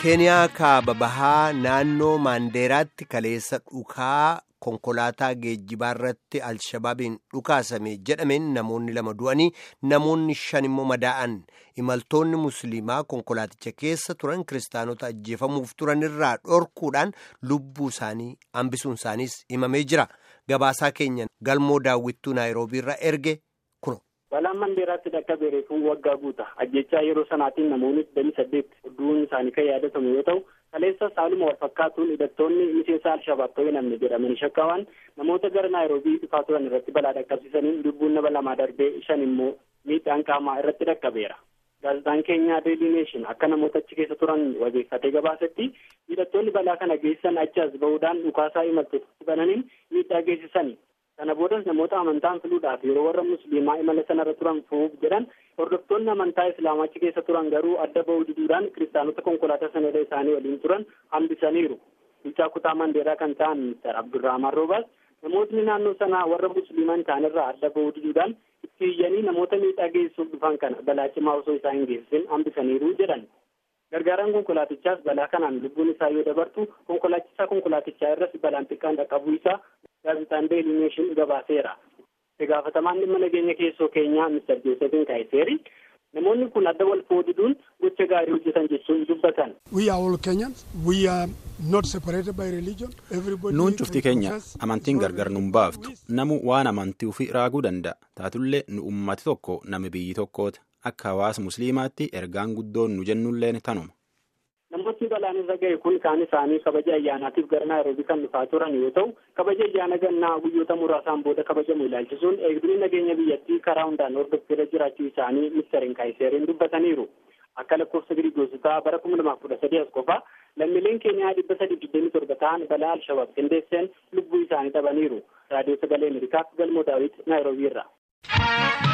keeniyaa kaaba bahaa naannoo maandeeraatti kaleessa dhukaa konkolaataa geejjibaa irratti alshabaabiin dhukaasame jedhameen namoonni lama du'anii namoonni shan immoo madaa'an imaltoonni musliimaa konkolaaticha keessa turan kiristaanota ajjeefamuuf turan irraa dhorkuudhaan lubbuu isaanii hambisuun isaaniis himamee jira gabaasaa keenya galmoo daawwittuu naayiroobii irraa erge kuno. balaan mandeeraatti dhaqqabee reefuu waggaa guuta ajjechaa yeroo sanaatiin namoonni digdamii saddeet du'uun isaanii kan yaadatamu yoo ta'u kaleessa saaluma wal fakkaatuun hidhattoonni miseensa alshabaab ta'uu namni jedhamanii shakkaman namoota gara naayiroobii dhufaa turan irratti balaa dhaqqabsiisanii lubbuun nama lamaa darbee shan immoo miidhaan qaamaa irratti dhaqqabeera. gaazexaan keenyaa deelii neeshin akka namoota achi keessa turan wabeeffatee gabaasetti hidhattoonni balaa kana geessisan achi as bahuudhaan dhukaasaa imaltootatti bananiin miidhaa geessisani. kana boodas namoota amantaan filuudhaaf yeroo warra musliimaa imala sanarra turan fu'uuf jedhan hordoftoonni amantaa islaamaa achi keessa turan garuu adda bahuu diduudhaan kiristaanota konkolaataa sanarra isaanii waliin turan hambisaniiru. bulchaa kutaa mandeeraa kan ta'an mister abdurrahman roobaas namootni naannoo sanaa warra musliiman ta'anirraa adda bahuu diduudhaan itti iyyanii namoota miidhaa geessuuf dhufan kana balaa cimaa osoo isaa hin geessisin hambisaniiru jedhan. gargaaraan konkolaatichaas balaa kanaan lubbuun isaa yoo dabartu konkolaachisaa konkolaatichaa irras balaan xiqqaan dhaqqabuu isaa gaazexaan deelii neeshin gabaaseera. itti gaafatamaan dhimma nageenya keessoo keenyaa mister joosefin kaayiseeri namoonni kun adda wal foodiduun gocha gaarii hojjetan jechuun dubbatan. nuun cufti keenya amantiin gargar nun baaftu namu waan amantii ofii raaguu danda'a taatullee nu ummati tokko nami biyyi tokkooti akka hawaasa musliimaatti ergaan guddoon nu jennulleen tanuma. namootni balaan irra ga'e kun kaan isaanii kabaja ayyaanaatiif gara naayiroobii kan dhufaa turan yoo ta'u kabaja ayyaana gannaa guyyoota muraasaan booda kabajamu ilaalchisuun eegdonni nageenya biyyattii karaa hundaan hordofeera jiraachuu isaanii ministeeriin kaayiseeriin dubbataniiru akka lakkoofsa giriigoosotaa bara kuma lamaaf kudha sadii as qofa lammiileen keeniyaa dhibba sadii digdamii torba ta'an balaa alshabaab qindeesseen lubbuu isaanii dhabaniiru raadiyoo sagalee ameerikaaf galmoo daawit naayiroobii irra.